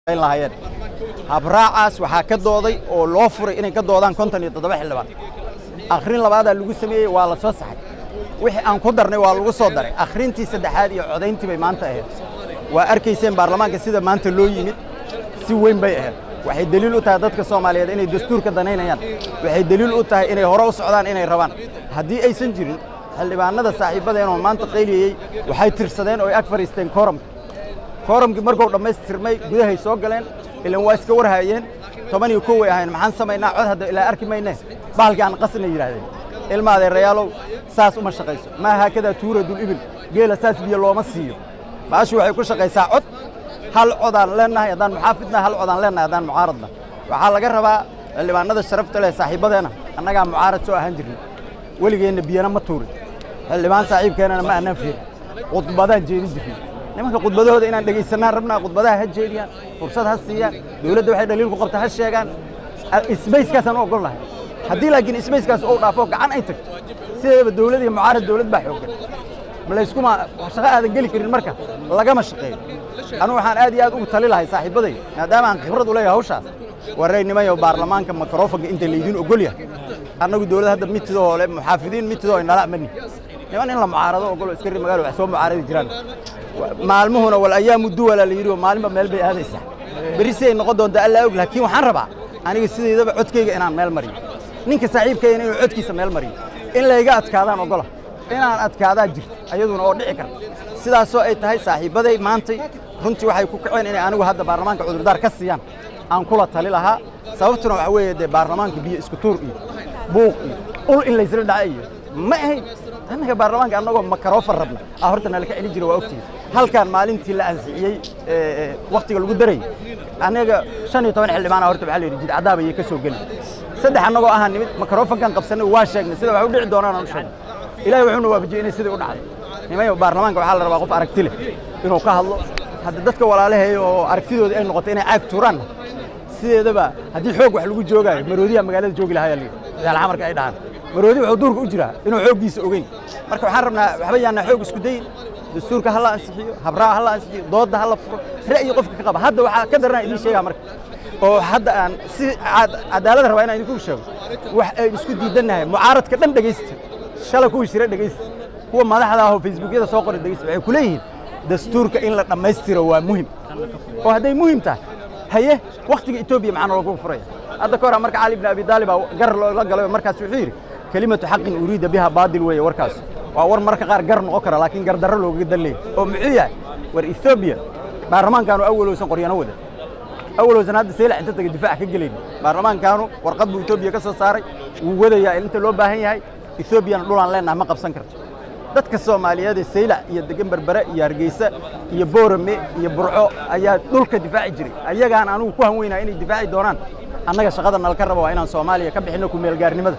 lahaayeen habraacaas waxaa ka dooday oo loo furay inay ka doodaan konton iyo toddoba xildhibaan akhrin labaadaa lagu sameeyey waa la soo saxay wixii aan ku darnay waa lagu soo daray akhrintii saddexaad iyo codayntii bay maanta ahayd waa arkayseen baarlamaanka sida maanta loo yimid si weyn bay ahayd waxay deliil u tahay dadka soomaaliyeed inay dastuurka danaynayaan waxay deliil u tahay inay hore u socdaan inay rabaan haddii aysan jirin xildhibaanada saaxiibadeenoo maanta qayliyeyey waxay tirsadeen oo ay ag fadhiisteen kooramka kooramkii markuu dhammaystirmay gudahay soo galeen ilan waa iska warhaayeen toban iyo kow way ahayn maxaan samaynaa cod hadda ilaa arki mayne bahalkii aan qasna yidhaahdeen ilma adeerayaalow saas uma shaqayso maa haakadaa tuuradul ibil geela saas biyo looma siiyo baashu waxay ku shaqaysaa cod hal codaan leennahay haddaan muxaafidna hal codaan leennahay haddaan mucaaradna waxaa laga rabaa xildhibaanada sharafta leh saaxiibadeena annagaa mucaarad soo ahaan jirnay weligeenna biyana ma tuurin xildhibaan saaxiibkeennana ma annaan fiirin khudbadaan jeedin jirnay nimanka khudbadahooda inaan dhegaysanaan rabnaa khudbadaha ha jeediyaan fursad ha siiyaan dowladda waxay dhaliil ku qabta ha sheegaan isbayskaasaan u ogol lahay haddii laakiin isbayskaas uu dhaafo gacan ay tagto sideedaba dowlad iyo mucaarad dowlad baa xooggan malayskuma shaqo aadan geli karin marka lagama shaqeeyo anu waxaan aad iyo aad ugu tali lahay saaxiibaday maadaama aan khibrad u leeyahay hawshaas waraynimayo baarlamaanka mikrofonka inta laydin ogol yahay annagu dowlad hadda mitidoo le muxaafidiin mitidoo inala mani niman in la mucaarado ogolo iska ri magaalo wax soo mucaaradi jiraan maalmuhuna wal ayaamu duwala la yidhi oo maalinba meel bay aadaysaa berri si ay noqon doontaa allaa og laakiin waxaan rabaa aniga sidaydaba codkayga inaan meel mariyo ninka saaxiibkayna inuu codkiisa meel mariyo in layga adkaadaan ogola inaan adkaadaa jirto ayaduna oo dhici karta sidaasoo ay tahay saaxiibbaday maantay runtii waxay ku kaceen inay anigu hadda baarlamaanka cudurdaar ka siiyaan aan kula tali lahaa sababtuna waxaa weeye dee baarlamaanka biyo isku tuur iyo buuq iyo ul in laysla dhaca iyo ma ahayn annaga baarlamaanka annagoo makaroofan rabna aa horta nala ka celin jira waa ogtihiin halkaan maalintii la ansixiyey wakhtiga lagu darayay annaga shan iyo toban xildhibaana horta waxaa la yidhi jidcadaab ayay ka soo geli saddex annagoo ahaa nimid makarofankan qabsanay waa sheegnay sida wax u dhici doonaan aan u sheegnay ilaahay wuxuuna waafajiyey inay sidai u dhacday nimayo baarlamaanka waxaa la rabaa qof aragti leh inuu ka hadlo hadda dadka walaalaheeya oo aragtidooda ay noqoto inay caag tuuraan sideedaba haddii xoog wax lagu joogaayo maroodiyaa magaalada joogi lahaa yaa yaalxa marka ay dhahaan maroodi wuxuu duurka u jiraa inuu xooggiisa ogeyn marka waxaan rabnaa waxba yaanaa xoog isku dayin dastuurka ha la ansixiyo habraha ha la ansixiyo doodda ha la furo ra'yi qofka ka qaba hadda waxaa ka daranaa idiin sheegaa marka oo hadda aan si cadaalada rabaa inaan idinku sheego wax ay isku diidannahay mucaaradka dhan dhegaysta shala kuwii shira dhegaysta kuwa madaxda ahoo facebookyada soo qoray dhegaysta waxay ku leeyihiin dastuurka in la dhammaystiro waa muhim oo hadday muhim tahay haye wakhtiga etoobiya maxaa nooga furaya hadda ka hor marka cali ibn abi daalib gar loola galay markaas wuxuu yidhi kelimatu xaqin uriida biha baadil weeye warkaas waa war marka qaar gar noqon kara laakiin gardarro loogaga dan leeyahy oo muxuu yahay war etoobiya baarlamaankaanu awalowsan qoryano wada awalowsan hadda seylac inta taga difaac ka gelayna baarlamaankaanu warqad buu etoobiya ka soo saaray wuu wadayaa inta loo baahan yahay etoobiyana dhulaan leennaha ma qabsan karto dadka soomaaliyeed ee saylac iyo degan berbere iyo hargeysa iyo boorame iyo burco ayaa dhulka difaaci jiray ayagaan anugu ku hanweynaa inay difaaci doonaan annaga shaqada nalka raba waa inaan soomaaliya ka bixinno ku meelgaarnimada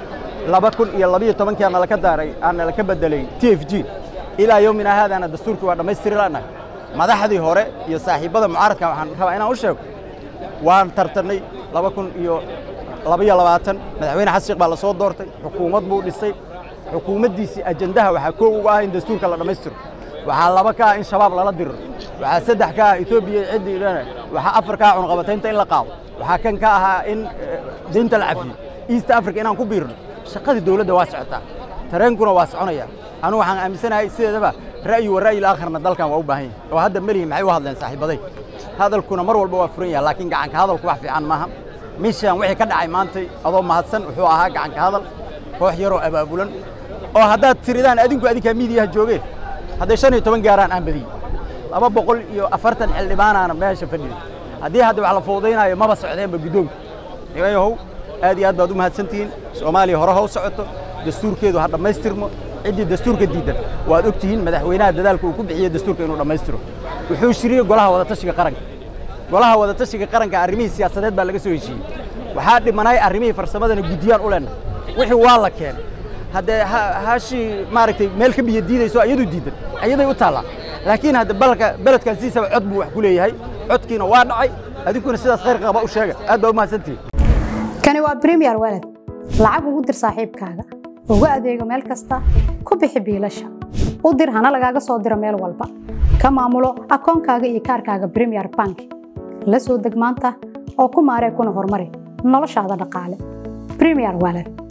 laba kun iyo labiyo tobankia nalaka daaray aan nalaka bedelay t f g ilaa yowmina haadaana dastuurkii waa dhammaystiri lanahay madaxdii hore iyo saaxiibbada mucaaradka waxaan rabaa inaan u sheego waan tartannay laba kun iyo labiyo labaatan madaxweyne xasan sheekh baa la soo doortay xukuumad buu dhisay xukuumaddiisii ajandaha waxaa koow uga ah in dastuurka la dhammaystiro waxaa laba ka ah in shabaab lala diriro waxaa saddex ka ah etoobiya ciddii idhana waxaa afar ka ah cunqabataynta in la qaado waxaa kan ka ahaa in deynta la cafiyo east africa inaan ku biirno shaqadii dowladda waa socotaa tareenkuna waa soconaya anugu waxaan aaminsanahay sideedaba ra'yi wa ra'yi laakhirna dalkan waa u baahan yahay oo hadda melihi maxay u hadleen saaxiibaday hadalkuna mar walba waa furan yahay laakiin gacanka hadalku wax fiican maaha mishan wixii ka dhacay maantay adoo mahadsan wuxuu ahaa gacanka hadal koox yaroo abaabulan oo haddaad tiridaan adinku adinkaa miidiyaha joogeen hadday shan iyo toban gaaraan aan badiyey laba boqol iyo afartan xildhibaanaana meesha fadhiyey haddii hadda wax la fuudaynaayo maba socdeenba guddoonka nimayahow aad iyo aad baad u mahadsantihiin soomaaliya hore ha u socoto dastuurkeedu ha dhammaystirmo ciddii dastuurka diidan waad og tihiin madaxweynaha dadaalka uu ku bixiyey dastuurka inuu dhammaystiro wuxuu shiriyey golaha wadatashiga qaranka golaha wadatashiga qaranka arrimihii siyaasadeed baa laga soo heshiiyey waxaa dhimanay arrimihii farsamadana guddiyaan u leenna wixii waa la keenay haddee hashii maaragtay meel ka biyo diidayso iyadu diidan iyaday u taallaa laakiin hadda balka beledkan sidiisaba cod buu wax ku leeyahay codkiina waa dhacay adinkuna sidaas khayr qaba u sheega aad baa u mahadsantihiin kani waa premier walad lacag ugu dir saaxiibkaaga ugu adeego meel kasta ku bixi biilasha u dir hana lagaaga soo diro meel walba ka maamulo akoonkaaga iyo kaarkaaga premier bank la soo deg maanta oo ku maaree kuna horumari noloshaada dhaqaale premier wallet